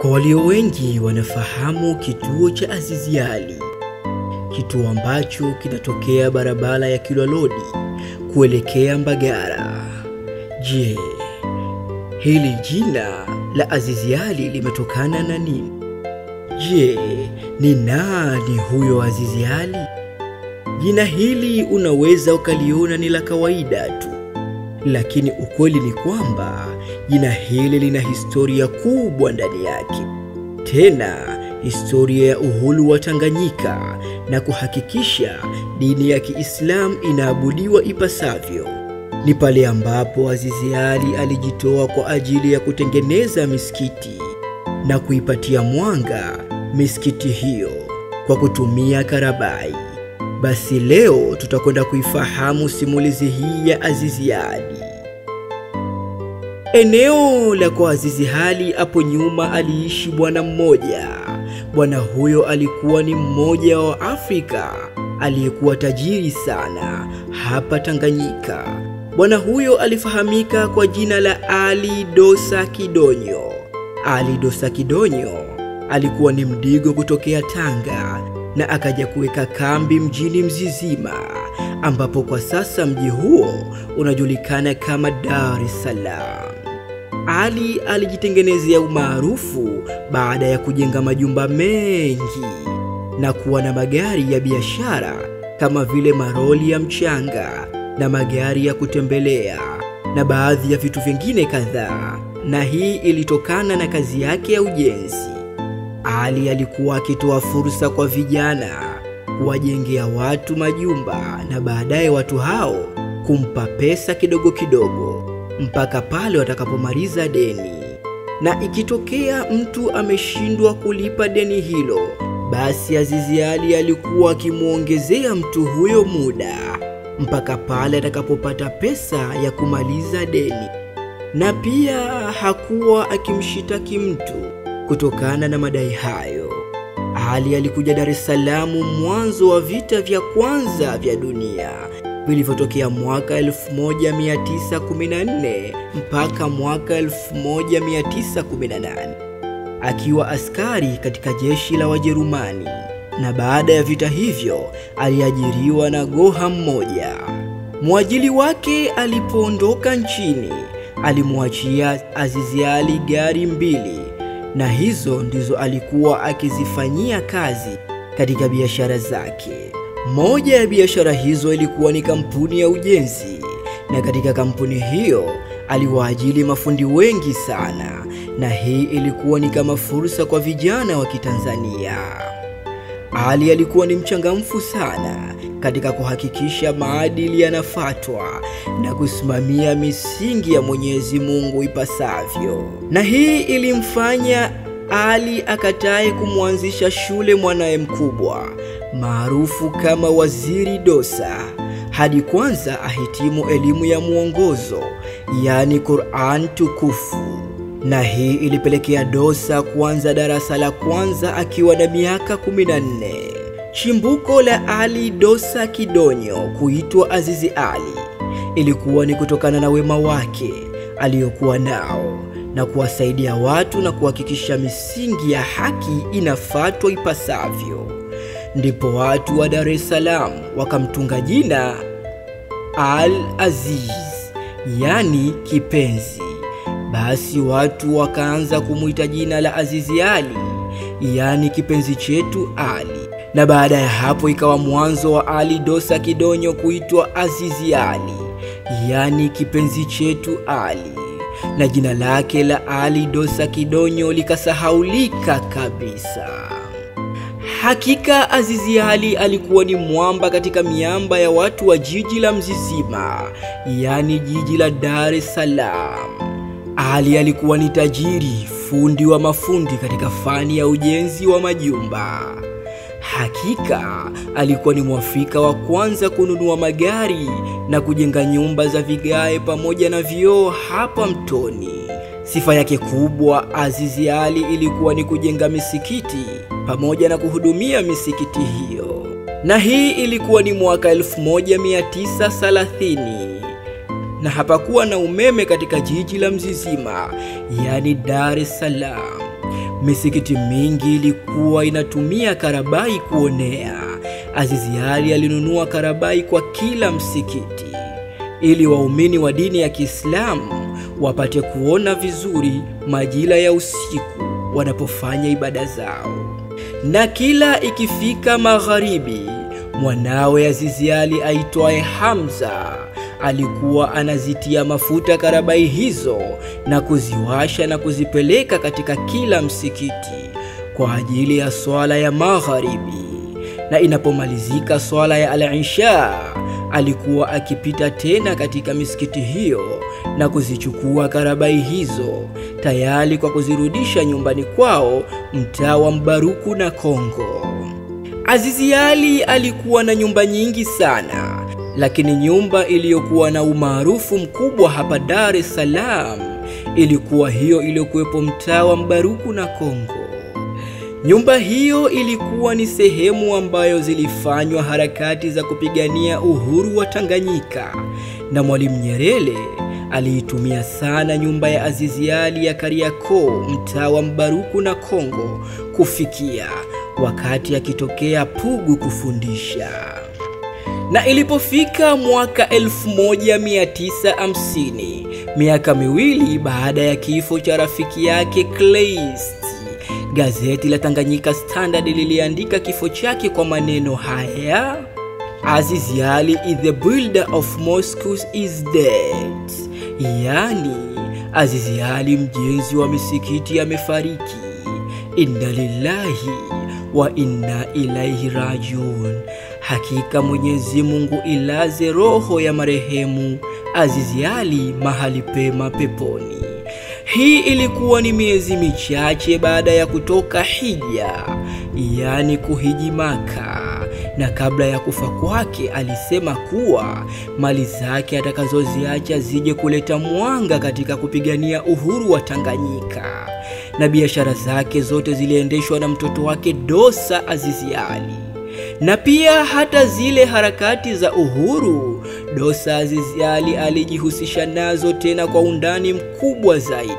Kwa walio wengi wanafahamu kituo cha Azizi Ali, kituo ambacho kinatokea barabara ya Kilwa Road kuelekea Mbagala. Je, hili jina la Azizi Ali limetokana na nini? Je, ni nani huyo Azizi Ali? Jina hili unaweza ukaliona ni la kawaida tu, lakini ukweli ni kwamba jina hili lina historia kubwa ndani yake, tena historia ya uhuru wa Tanganyika na kuhakikisha dini ya Kiislamu inaabudiwa ipasavyo. Ni pale ambapo Azizi Ali alijitoa kwa ajili ya kutengeneza misikiti na kuipatia mwanga misikiti hiyo kwa kutumia karabai. Basi leo tutakwenda kuifahamu simulizi hii ya Azizi Ali. Eneo la kwa Azizi Ali hapo nyuma aliishi bwana mmoja. Bwana huyo alikuwa ni mmoja wa Afrika aliyekuwa tajiri sana hapa Tanganyika. Bwana huyo alifahamika kwa jina la Ali Dosa Kidonyo. Ali Dosa Kidonyo alikuwa ni mdigo kutokea Tanga na akaja kuweka kambi mjini Mzizima, ambapo kwa sasa mji huo unajulikana kama Dar es Salaam. Ali alijitengenezea umaarufu baada ya kujenga majumba mengi na kuwa na magari ya biashara kama vile maroli ya mchanga na magari ya kutembelea na baadhi ya vitu vingine kadhaa, na hii ilitokana na kazi yake ya ujenzi. Ali alikuwa akitoa fursa kwa vijana kuwajengea watu majumba na baadaye watu hao kumpa pesa kidogo kidogo mpaka pale watakapomaliza deni. Na ikitokea mtu ameshindwa kulipa deni hilo, basi Azizi Ali alikuwa akimwongezea mtu huyo muda mpaka pale atakapopata pesa ya kumaliza deni, na pia hakuwa akimshitaki mtu kutokana na madai hayo. Ali alikuja Dar es Salaam mwanzo wa vita vya kwanza vya dunia vilivyotokea mwaka 1914 mpaka mwaka 1918 akiwa askari katika jeshi la Wajerumani, na baada ya vita hivyo aliajiriwa na goha mmoja. Mwajili wake alipoondoka nchini alimwachia Azizi Ali gari mbili na hizo ndizo alikuwa akizifanyia kazi katika biashara zake. Moja ya biashara hizo ilikuwa ni kampuni ya ujenzi, na katika kampuni hiyo aliwaajili mafundi wengi sana, na hii ilikuwa ni kama fursa kwa vijana wa Kitanzania. Ali alikuwa ni mchangamfu sana katika kuhakikisha maadili yanafatwa na kusimamia misingi ya Mwenyezi Mungu ipasavyo, na hii ilimfanya Ali akatae kumwanzisha shule mwanaye mkubwa maarufu kama Waziri Dosa hadi kwanza ahitimu elimu ya mwongozo, yaani Qur'an tukufu na hii ilipelekea Dosa kuanza darasa la kwanza akiwa na miaka 14. Chimbuko la Ali Dosa Kidonyo kuitwa Azizi Ali ilikuwa ni kutokana na wema wake aliyokuwa nao na kuwasaidia watu na kuhakikisha misingi ya haki inafatwa ipasavyo. Ndipo watu wa Dar es Salaam wakamtunga jina Al Aziz, yani kipenzi. Basi watu wakaanza kumwita jina la Azizi Ali, yaani kipenzi chetu Ali, na baada ya hapo ikawa mwanzo wa Ali Dosa Kidonyo kuitwa Azizi Ali, yaani kipenzi chetu Ali, na jina lake la Ali Dosa Kidonyo likasahaulika kabisa. Hakika Azizi Ali alikuwa ni mwamba katika miamba ya watu wa jiji la Mzizima, yaani jiji la Dar es Salaam. Ali alikuwa ni tajiri, fundi wa mafundi katika fani ya ujenzi wa majumba. Hakika alikuwa ni Mwafrika wa kwanza kununua magari na kujenga nyumba za vigae pamoja na vioo hapa Mtoni. Sifa yake kubwa Azizi Ali ilikuwa ni kujenga misikiti pamoja na kuhudumia misikiti hiyo, na hii ilikuwa ni mwaka 1930 na hapakuwa na umeme katika jiji la Mzizima, yaani Dar es Salaam. misikiti mingi ilikuwa inatumia karabai kuonea. Azizi Ali alinunua karabai kwa kila msikiti ili waumini wa dini ya Kiislamu wapate kuona vizuri majira ya usiku wanapofanya ibada zao. Na kila ikifika magharibi, mwanawe Azizi Ali aitwaye Hamza alikuwa anazitia mafuta karabai hizo na kuziwasha na kuzipeleka katika kila msikiti kwa ajili ya swala ya magharibi, na inapomalizika swala ya al-isha alikuwa akipita tena katika misikiti hiyo na kuzichukua karabai hizo tayari kwa kuzirudisha nyumbani kwao mtaa wa Mbaruku na Kongo. Azizi Ali alikuwa na nyumba nyingi sana, lakini nyumba iliyokuwa na umaarufu mkubwa hapa Dar es Salaam ilikuwa hiyo iliyokuwepo mtaa wa Mbaruku na Kongo. Nyumba hiyo ilikuwa ni sehemu ambayo zilifanywa harakati za kupigania uhuru wa Tanganyika, na Mwalimu Nyerere aliitumia sana nyumba ya Azizi Ali ya Kariakoo, mtaa wa Mbaruku na Kongo, kufikia wakati akitokea Pugu kufundisha. Na ilipofika mwaka 1950 miaka miwili baada ya kifo cha rafiki yake Kleist, gazeti la Tanganyika Standard liliandika kifo chake kwa maneno haya: Azizi Ali is the builder of mosques is dead, yani Azizi Ali mjenzi wa misikiti amefariki. Inna lillahi wa inna ilaihi rajiun. Hakika Mwenyezi Mungu ilaze roho ya marehemu Azizi Ali mahali pema peponi. Hii ilikuwa ni miezi michache baada ya kutoka hija, yaani kuhiji Maka, na kabla ya kufa kwake alisema kuwa mali zake atakazoziacha zije kuleta mwanga katika kupigania uhuru wa Tanganyika, na biashara zake zote ziliendeshwa na mtoto wake Dosa Azizi Ali na pia hata zile harakati za uhuru Dosa Azizi Ali alijihusisha nazo tena kwa undani mkubwa zaidi.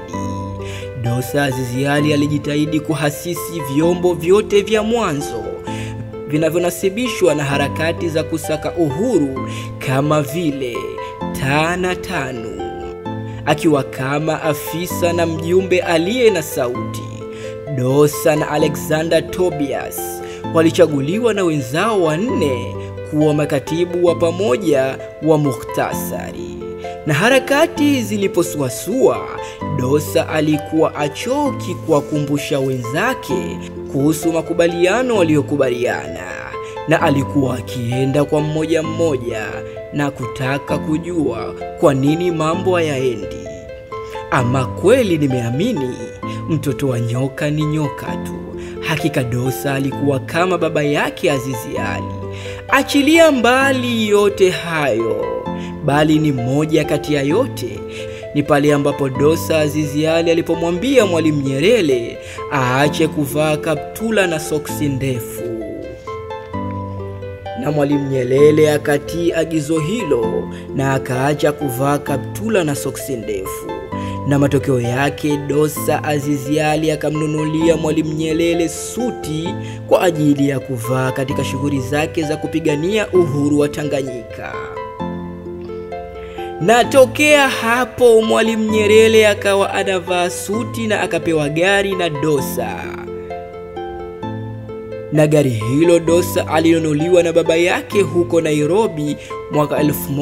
Dosa Azizi Ali alijitahidi kuhasisi vyombo vyote vya mwanzo vinavyonasibishwa na harakati za kusaka uhuru kama vile Tana Tanu, akiwa kama afisa na mjumbe aliye na sauti. Dosa na Alexander Tobias walichaguliwa na wenzao wanne kuwa makatibu wa pamoja wa muhtasari. Na harakati ziliposuasua, Dosa alikuwa achoki kuwakumbusha wenzake kuhusu makubaliano waliyokubaliana, na alikuwa akienda kwa mmoja mmoja na kutaka kujua kwa nini mambo hayaendi. Ama kweli nimeamini mtoto wa nyoka ni nyoka tu. Hakika Dosa alikuwa kama baba yake Azizi Ali. Achilia mbali yote hayo, bali ni moja kati ya yote ni pale ambapo Dosa Azizi Ali alipomwambia Mwalimu Nyerere aache kuvaa kaptula na soksi ndefu, na Mwalimu Nyerere akatii agizo hilo na akaacha kuvaa kaptula na soksi ndefu na matokeo yake Dosa Azizi Ali akamnunulia Mwalimu Nyerere suti kwa ajili ya kuvaa katika shughuli zake za kupigania uhuru wa Tanganyika. Na tokea hapo Mwalimu Nyerere akawa anavaa suti na akapewa gari na Dosa, na gari hilo Dosa alinunuliwa na baba yake huko Nairobi mwaka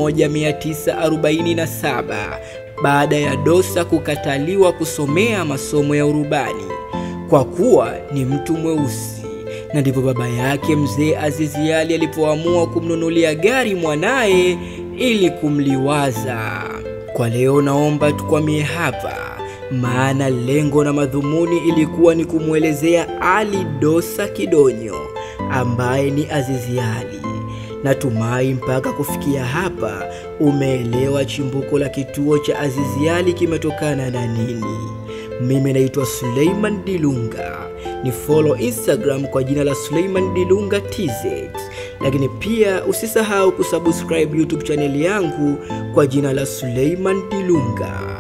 1947 baada ya Dosa kukataliwa kusomea masomo ya urubani kwa kuwa ni mtu mweusi, na ndipo baba yake mzee Azizi Ali alipoamua kumnunulia gari mwanaye ili kumliwaza. Kwa leo naomba tukwamie hapa, maana lengo na madhumuni ilikuwa ni kumwelezea Ali Dosa Kidonyo ambaye ni Azizi Ali. Natumai mpaka kufikia hapa umeelewa chimbuko la kituo cha Azizi Ali kimetokana na nini. Mimi naitwa Suleiman Dilunga, ni follow Instagram kwa jina la Suleiman Dilunga TZ, lakini pia usisahau kusubscribe YouTube chaneli yangu kwa jina la Suleiman Dilunga.